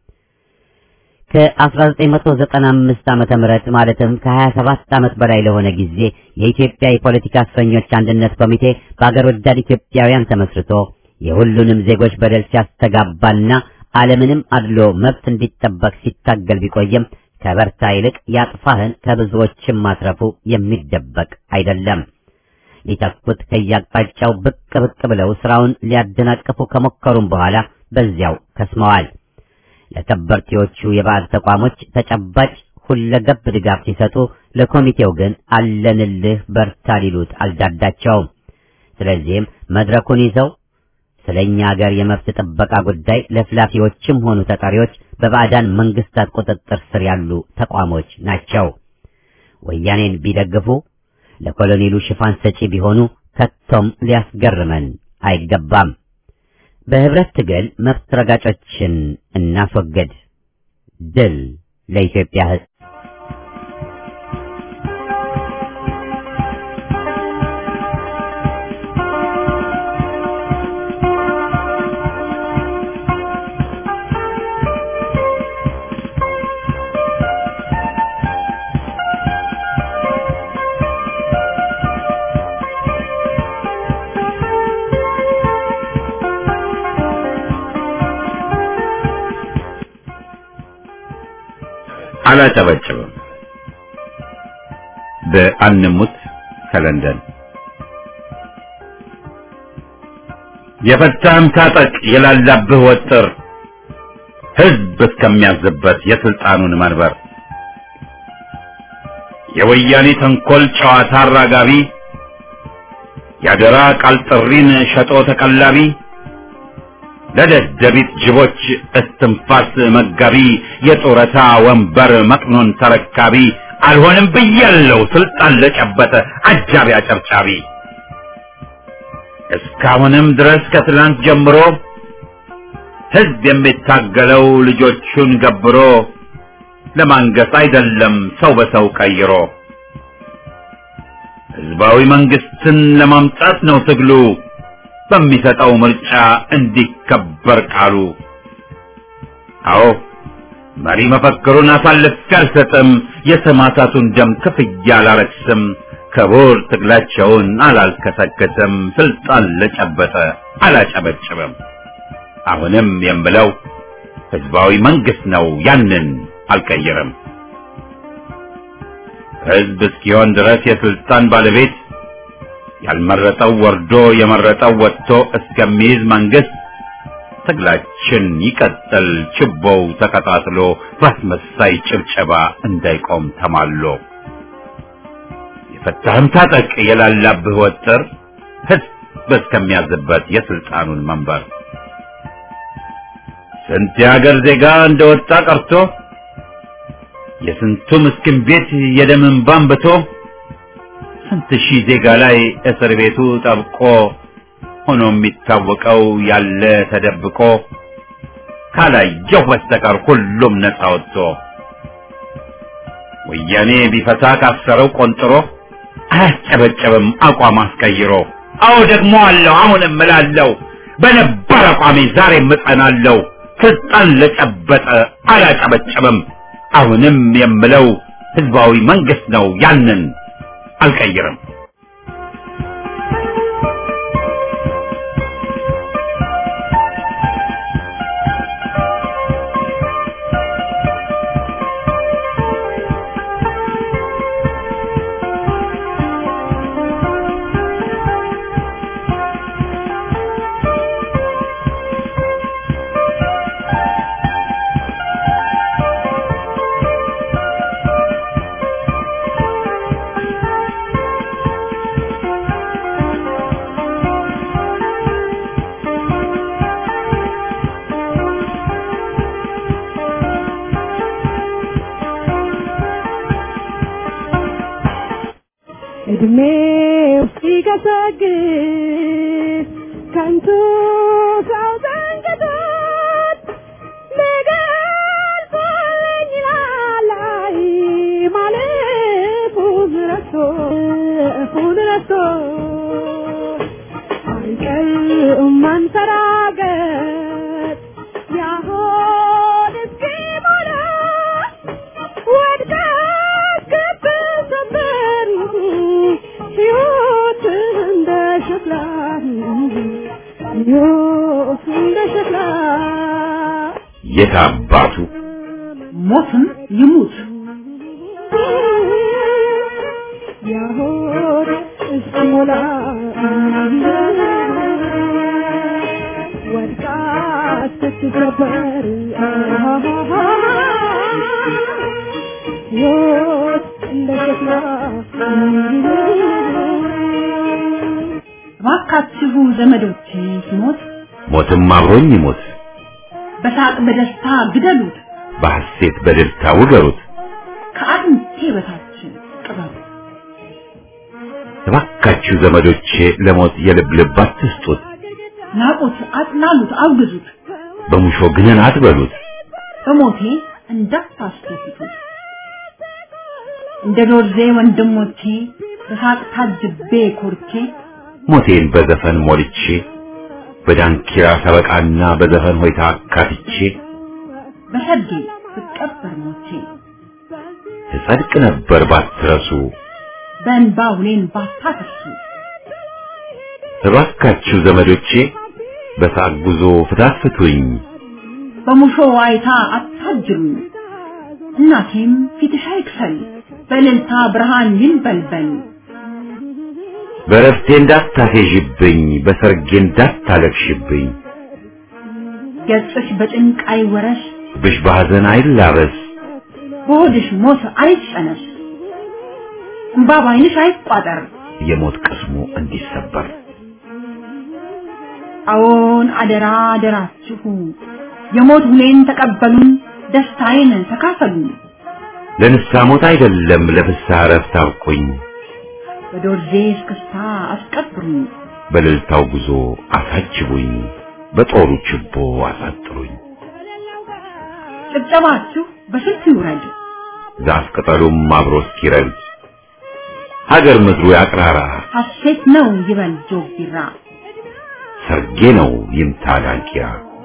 ከ1995 ዓመተ ምህረት ማለትም ከ27 ዓመት በላይ ለሆነ ጊዜ የኢትዮጵያ የፖለቲካ እስረኞች አንድነት ኮሚቴ በአገር ወዳድ ኢትዮጵያውያን ተመስርቶ የሁሉንም ዜጎች በደል ሲያስተጋባና ዓለምንም አድሎ መብት እንዲጠበቅ ሲታገል ቢቆይም ከበርታ ይልቅ ያጥፋህን ከብዙዎችም ማትረፉ የሚደበቅ አይደለም። ሊተኩት ከያቅጣጫው ብቅ ብቅ ብለው ስራውን ሊያደናቅፉ ከሞከሩም በኋላ በዚያው ከስመዋል። ለከበርቴዎቹ የባዕድ ተቋሞች ተጨባጭ ሁለገብ ድጋፍ ሲሰጡ፣ ለኮሚቴው ግን አለንልህ በርታ ሊሉት አልዳዳቸውም። ስለዚህም መድረኩን ይዘው ስለኛ ሀገር የመብት ጥበቃ ጉዳይ ለፍላፊዎችም ሆኑ ተጠሪዎች በባዕዳን መንግስታት ቁጥጥር ስር ያሉ ተቋሞች ናቸው። ወያኔን ቢደግፉ ለኮሎኔሉ ሽፋን ሰጪ ቢሆኑ ከቶም ሊያስገርመን አይገባም። በህብረት ትግል መብት ረጋጮችን እናስወግድ። ድል ለኢትዮጵያ ሕዝብ! አላጨበጭብም። በአንሙት ከለንደን የፈታህም ታጠቅ የላላብህ ወጥር ህዝብ እስከሚያዝበት የስልጣኑን መንበር የወያኔ ተንኮል ጨዋታ አራጋቢ ያደራ ቃል ጥሪን ሸጦ ተቀላቢ ለደደቢት ጅቦች እስትንፋስ መጋቢ የጡረታ ወንበር መቅኖን ተረካቢ አልሆንም ብያለው ስልጣን ለጨበጠ አጃቢ አጨብጫቢ እስካሁንም ድረስ ከትላንት ጀምሮ ህዝብ የሚታገለው ልጆቹን ገብሮ ለማንገስ አይደለም ሰው በሰው ቀይሮ ህዝባዊ መንግስትን ለማምጣት ነው ትግሉ በሚሰጠው ምርጫ እንዲከበር ቃሉ። አዎ መሪ መፈክሩን አሳልፌ አልሰጥም፣ የሰማዕታቱን ደም ክፍያ አላረክስም፣ ክቡር ትግላቸውን አላልከሰከስም፣ ስልጣን ለጨበጠ አላጨበጭብም። አሁንም የምለው ህዝባዊ መንግስት ነው፣ ያንን አልቀይርም። ህዝብ እስኪሆን ድረስ የስልጣን ባለቤት ያልመረጠው ወርዶ የመረጠው ወጥቶ እስከሚይዝ መንግስት ትግላችን ይቀጥል፣ ችቦው ተቀጣጥሎ በአስመሳይ ጭብጨባ እንዳይቆም ተማሎ። የፈታህም ታጠቅ የላላብህ ወጥር ህዝብ እስከሚያዝበት የስልጣኑን መንበር ስንት የሀገር ዜጋ እንደወጣ ቀርቶ የስንቱ ምስኪን ቤት የደም እንባ አንብቶ ስንት ሺህ ዜጋ ላይ እስር ቤቱ ጠብቆ ሆኖ የሚታወቀው ያለ ተደብቆ ካላየሁ በስተቀር ሁሉም ነፃ ወጥቶ ወያኔ ቢፈታ ካሰረው ቆንጥሮ አያጨበጨብም አቋም አስቀይሮ። አዎ ደግሞ አለው አሁንም እላለሁ በነበር አቋሜ ዛሬም እጸናለሁ። ስልጣን ለጨበጠ አላጨበጨብም። አሁንም የምለው ህዝባዊ መንግስት ነው፣ ያንን አልቀይርም። እድሜው ሲገሰግስ ከንቱ ሰው ዘንግቶት ሊገልጸኝ ላላይ ማለፉን ረስቶ እፉን ረስቶ አይቀርም መንፈራገጥ ያሆን እስኪሞላ ወድቃ እስክትሰበር ሕይወት እንደ ሸክላ ሕይወት እንደ ሸክላ የት አባቱ ሞትም ይሙት ያሆን እስኪሞላ ወድቃ እስክትሰበር ሕይወት እንደ ሸክላ እባካችሁ ዘመዶቼ ሲሞት ሞትም አብሮኝ ይሞት፣ በሳቅ በደስታ ግደሉት፣ በሐሴት በደስታ ውገሩት። ከአጥንቴ በታች ቅበሩት። እባካችሁ ዘመዶቼ ለሞት የልብ ልብ አትስጡት፣ ናቁት፣ አጥላሉት፣ አውግዙት፣ በሙሾ ግንን አትበሉት። በሞቴ እንዳታስደስቱት። እንደ ዶርዜ ወንድሞቼ በሳቅ ታጅቤ ኮርቼ ሞቴን በዘፈን ሞልቼ በዳንኪራ ሰበቃና በዘፈን ሆይታ አካትቼ በሰርጌ ብቀበር ሞቼ እጸድቅ ነበር ባትረሱ። በእንባ ሁሌን ባታፈሱ እባካችሁ ዘመዶቼ በሳቅ ጉዞ ፍታት ፍቱኝ፣ በሙሾ ዋይታ አታጅሩኝ። እናቴም ፊትሽ አይክሰል በእልልታ ብርሃን ይንበልበል። በረፍቴ እንዳታፌዥብኝ፣ በሰርጌ እንዳታለቅሽብኝ፣ ገጽሽ በጭንቅ አይወረሽ፣ ብሽ በሐዘን አይላበስ፣ በሆድሽ ሞት አይጨነስ፣ እምባ ባይንሽ አይቋጠር። የሞት ቅስሙ እንዲሰበር አዎን አደራ አደራችሁ የሞት ሁሌን ተቀበሉን፣ ደስታዬን ተካፈሉን። ለንስሐ ሞት አይደለም ለፍስሐ እረፍት አብቁኝ፣ በዶርዜ እስክስታ አስቀብሩኝ፣ በእልልታው ጉዞ አሳጅቡኝ፣ በጦሩ ችቦ አሳጥሩኝ። ጭብጨባችሁ በስልት ይውረድ፣ ዛፍ ቅጠሉም አብሮ እስኪረግድ ሀገር ምድሩ ያቅራራ፣ ሐሴት ነው ይበል ጆግ ቢራ። ሰርጌ ነው ይምታ ዳንኪራ።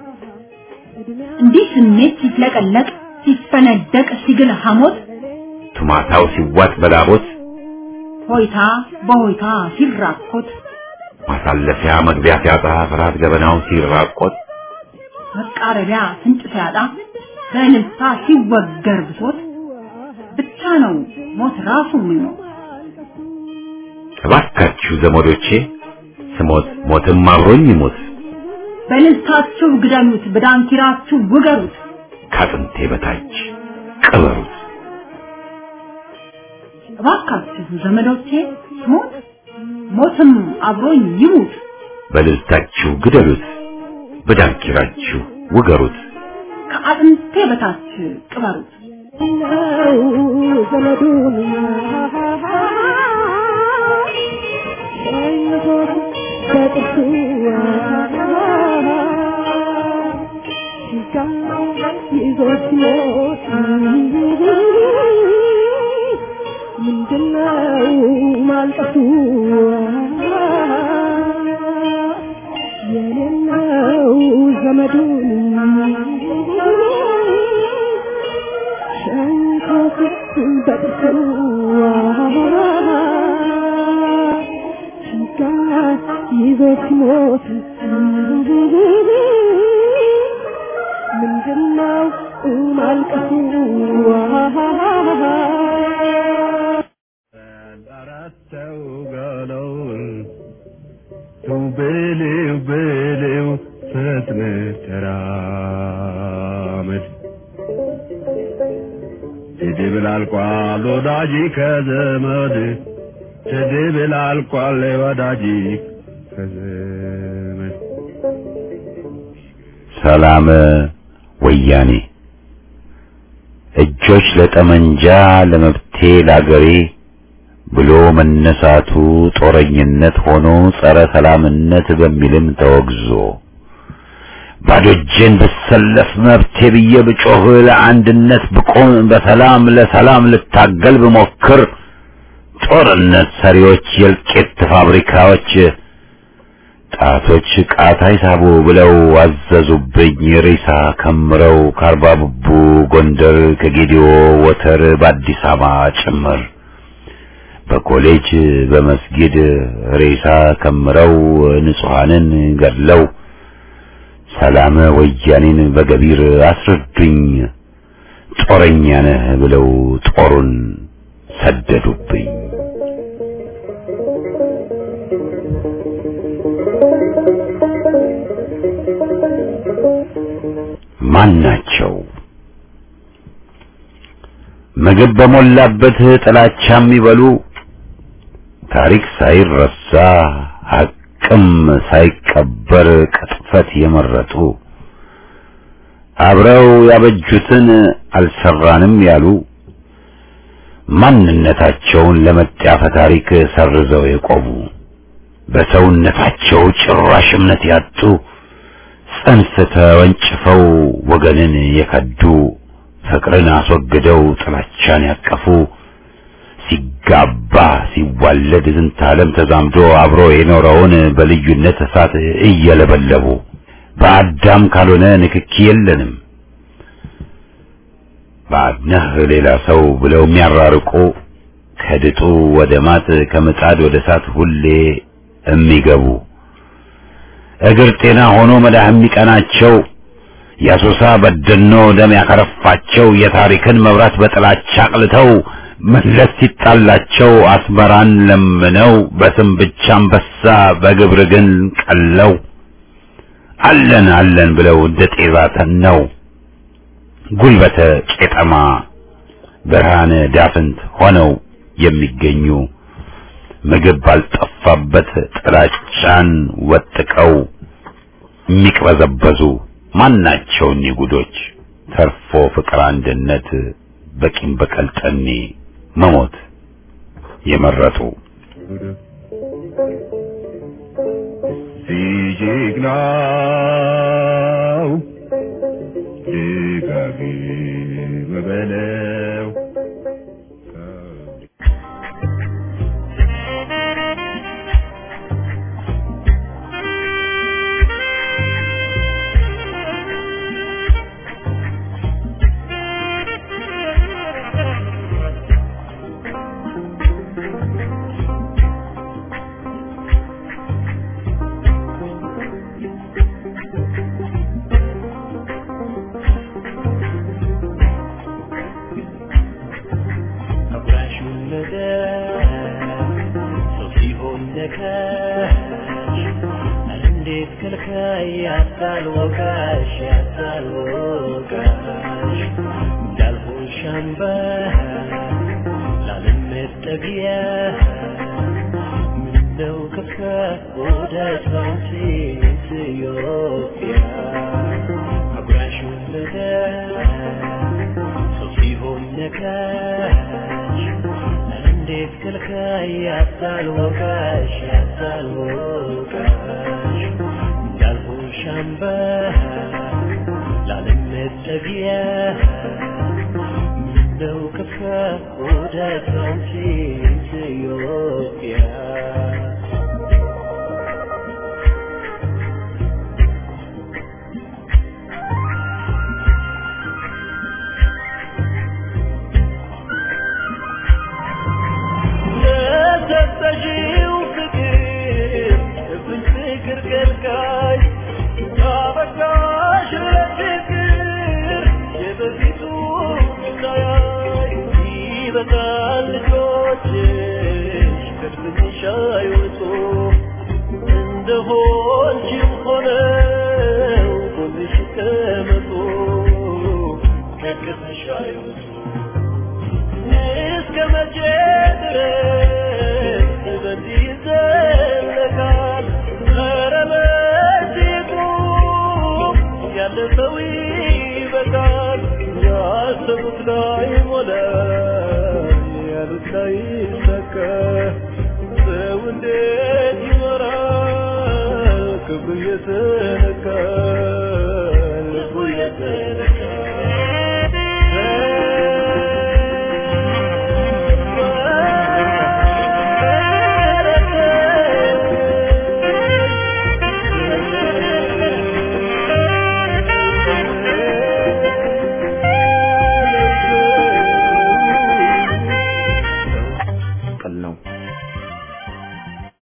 እንዲህ ስሜት ሲፍለቀለቅ ሲፈነደቅ ሲግል ሐሞት ቱማታው ሲዋጥ በላቦት ሆይታ በሆይታ ሲራኮት ማሳለፊያ መግቢያ ሲያጣ ፍርሃት ገበናው ሲራቆት መቃረቢያ ፍንጭ ሲያጣ በእልልታ ሲወገር ብሶት ብቻ ነው ሞት ራሱ ምኞት። እባካችሁ ዘመዶቼ ስሞት ሞትም አብሮኝ ይሞት በእልልታችሁ ግደሉት፣ በዳንኪራችሁ ውገሩት። ከአጥንቴ በታች ቅበሩት። እባካችሁ ዘመዶቼ ሞት ሞትም አብሮኝ ይሙት። በእልልታችሁ ግደሉት፣ በዳንኪራችሁ ውገሩት። ከአጥንቴ በታች ቅበሩት። ነው ዘመዱን ሸኝቶት በጥርሱ ሲጋ ይዞት ሞት ምንድነው ማልቀሱ የሌለው ዘመዱን ሸንኮት በጥርሱ ሲጋ ይዞት ሲሞት ምንድነው ማልቀሱ አራተው ገለውን ተው በለው በለው ፈጥነህ ተራመድ ስድብ አልቋል ወዳጅ ከዘመድ ስድብ አልቋል ወዳጅ ከዘመድ ሰላም ወያኔ እጆች ለጠመንጃ ለመብቴ ላገሬ ብሎ መነሳቱ ጦረኝነት ሆኖ ጸረ ሰላምነት በሚልም ተወግዞ ባዶ እጄን ብሰለፍ መብቴ ብዬ ብጮህ ለአንድነት ብቆም በሰላም ለሰላም ልታገል ብሞክር ጦርነት ሰሪዎች የእልቂት ፋብሪካዎች ጣቶች ቃታ ይሳቡ ብለው አዘዙብኝ ሬሳ ከምረው ከአርባ ብቡ ጎንደር ከጌዲዮ ወተር በአዲስ አበባ ጭምር በኮሌጅ በመስጊድ ሬሳ ከምረው ንጹሐንን ገድለው ሰላም ወያኔን በገቢር አስረዱኝ ጦረኛ ነህ ብለው ጦሩን ሰደዱብኝ። ማን ናቸው? ምግብ በሞላበት ጥላቻ የሚበሉ ታሪክ ሳይረሳ ሐቅም ሳይቀበር ቅጥፈት የመረጡ አብረው ያበጁትን አልሰራንም ያሉ ማንነታቸውን ለመጣፈ ታሪክ ሰርዘው የቆሙ በሰውነታቸው ጭራሽ እምነት ያጡ ጽንስ ተወንጭፈው ወገንን የከዱ ፍቅርን አስወግደው ጥላቻን ያቀፉ ሲጋባ ሲዋለድ ዝንተ ዓለም ተዛምዶ አብሮ የኖረውን በልዩነት እሳት እየለበለቡ በአዳም ካልሆነ ንክኪ የለንም ባድነህ ሌላ ሰው ብለው የሚያራርቁ ከድጡ ወደ ማጥ ከምጣድ ወደ እሳት ሁሌ የሚገቡ እግር ጤና ሆኖ መዳህ የሚቀናቸው የአሶሳ በደኖ ደም ያከረፋቸው የታሪክን መብራት በጥላቻ አቅልተው መለስ ሲጣላቸው አስመራን ለምነው በስም ብቻ አንበሳ በግብር ግን ቀለው አለን አለን ብለው እንደ ጤዛ ተነው ጉልበተ ቄጠማ ብርሃነ ዳፍንት ሆነው የሚገኙ ምግብ ባልጠፋበት ጥላቻን ወጥቀው የሚቅበዘበዙ ማናቸው እኒህ ጉዶች ተርፎ ፍቅር አንድነት በቂም በቀል ጠኔ መሞት የመረጡ ሲጀግናው ደጋግም በለው አብራሹን ነገር ሰው ሲሆን ነካሽ ኧረ እንዴት ከልካይ ያታል ወቃሽ ያታል ወቃሽ እንዳልሆን ሻምባ ላለመጠጊያ ምነው ከፋ ወዳጅ ባንቺ ኢትዮጵያ አብራሹን ነገር እንዴት ከልካይ ያታልወቃሽ ያታልወቃሽ እንዳልሆንሽ አምበር ላለመጠጊያ ምነው ከፋ ወደ አንቺ ኢትዮጵያ ለሰጠሽው ፍቅር እፍኝ ፍቅር ከልካይ አበቃሽ ለፍቅር የበፊቱ ሳያይ ይበቃል ልጆችሽ ከድፍንሽ አይወጡ እንደሆንሽም ሆነው ጎንሽ ይቀመጡ ከቅስሽ አይወጡ እስከ መቼ ድረስ በዚህ ይዘለቃል? ኧረ መቼቱ ያለፈው ይበቃል። ያሰቡት ላይ ሞላ፣ ያሉት ላይ ይሰካ። ሰው እንዴት ይኖራል ክብሩ እየተነካ?